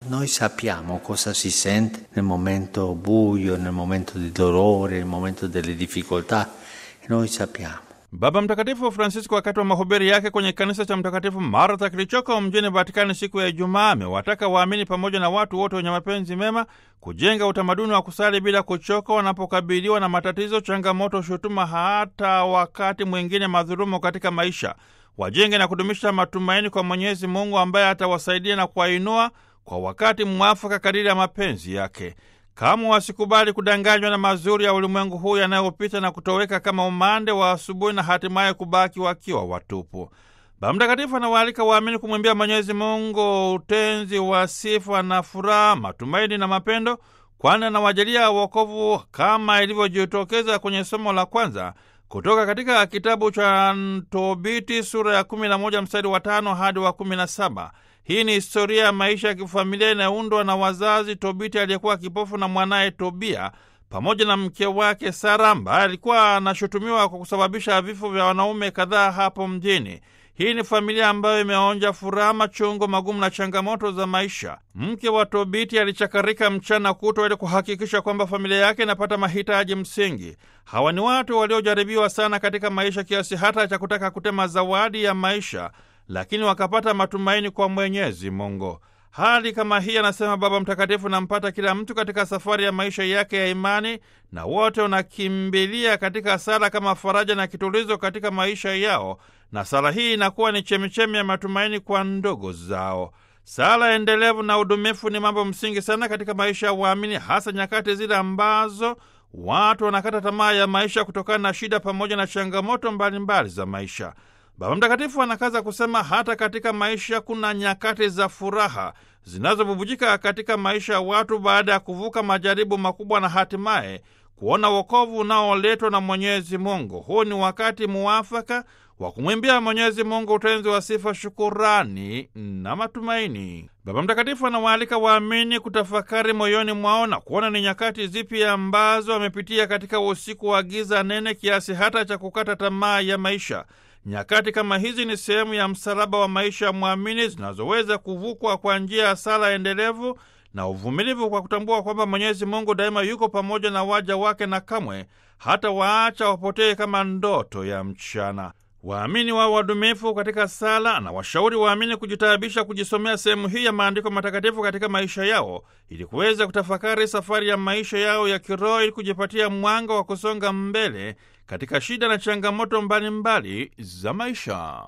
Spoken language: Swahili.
Noi sappiamo cosa si sente nel momento buio, nel momento di dolore, nel momento delle difficoltà. E noi sappiamo. Baba Mtakatifu Francisco wakati wa mahubiri yake kwenye kanisa cha Mtakatifu Martha kilichoko mjini Vatikani siku ya Ijumaa amewataka waamini pamoja na watu wote wenye mapenzi mema kujenga utamaduni wa kusali bila kuchoka wanapokabiliwa na matatizo, changamoto, shutuma, hata wakati mwingine madhulumu katika maisha. Wajenge na kudumisha matumaini kwa Mwenyezi Mungu ambaye atawasaidia na kuwainua kwa wakati mwafaka kadiri ya mapenzi yake. Kamwe wasikubali kudanganywa na mazuri ya ulimwengu huu yanayopita na kutoweka kama umande wa asubuhi na hatimaye kubaki wakiwa watupu. Baba Mtakatifu anawaalika waamini kumwimbia Mwenyezi Mungu utenzi wa sifa na furaha, matumaini na mapendo, kwani anawajalia wokovu kama ilivyojitokeza kwenye somo la kwanza kutoka katika kitabu cha Tobiti sura ya 11 mstari wa tano hadi wa 17. Hii ni historia ya maisha ya kifamilia inayoundwa na wazazi Tobiti aliyekuwa kipofu na mwanaye Tobia pamoja na mke wake Sara ambaye alikuwa anashutumiwa kwa kusababisha vifo vya wanaume kadhaa hapo mjini. Hii ni familia ambayo imeonja furaha, machungu magumu na changamoto za maisha. Mke wa Tobiti alichakarika mchana kutwa ili kuhakikisha kwamba familia yake inapata mahitaji msingi. Hawa ni watu waliojaribiwa sana katika maisha kiasi hata cha kutaka kutema zawadi ya maisha, lakini wakapata matumaini kwa Mwenyezi Mungu. Hali kama hii, anasema Baba Mtakatifu, nampata kila mtu katika safari ya maisha yake ya imani, na wote wanakimbilia katika sala kama faraja na kitulizo katika maisha yao, na sala hii inakuwa ni chemichemi ya matumaini kwa ndugu zao. Sala endelevu na udumifu ni mambo msingi sana katika maisha ya waamini, hasa nyakati zile ambazo watu wanakata tamaa ya maisha kutokana na shida pamoja na changamoto mbalimbali mbali za maisha. Baba Mtakatifu anakaza kusema hata katika maisha kuna nyakati za furaha zinazobubujika katika maisha ya watu baada ya kuvuka majaribu makubwa na hatimaye kuona wokovu unaoletwa na Mwenyezi Mungu. Huu ni wakati muafaka wa kumwimbia Mwenyezi Mungu utenzi wa sifa, shukurani na matumaini. Baba Mtakatifu anawaalika waamini kutafakari moyoni mwao na kuona ni nyakati zipi ambazo wamepitia katika usiku wa giza nene kiasi hata cha kukata tamaa ya maisha. Nyakati kama hizi ni sehemu ya msalaba wa maisha ya mwamini zinazoweza kuvukwa kwa njia ya sala endelevu na uvumilivu, kwa kutambua kwamba Mwenyezi Mungu daima yuko pamoja na waja wake na kamwe hata waacha wapotee kama ndoto ya mchana. Waamini wao wadumifu katika sala na washauri waamini kujitaabisha kujisomea sehemu hii ya maandiko matakatifu katika maisha yao ili kuweza kutafakari safari ya maisha yao ya kiroho ili kujipatia mwanga wa kusonga mbele katika shida na changamoto mbalimbali mbali za maisha.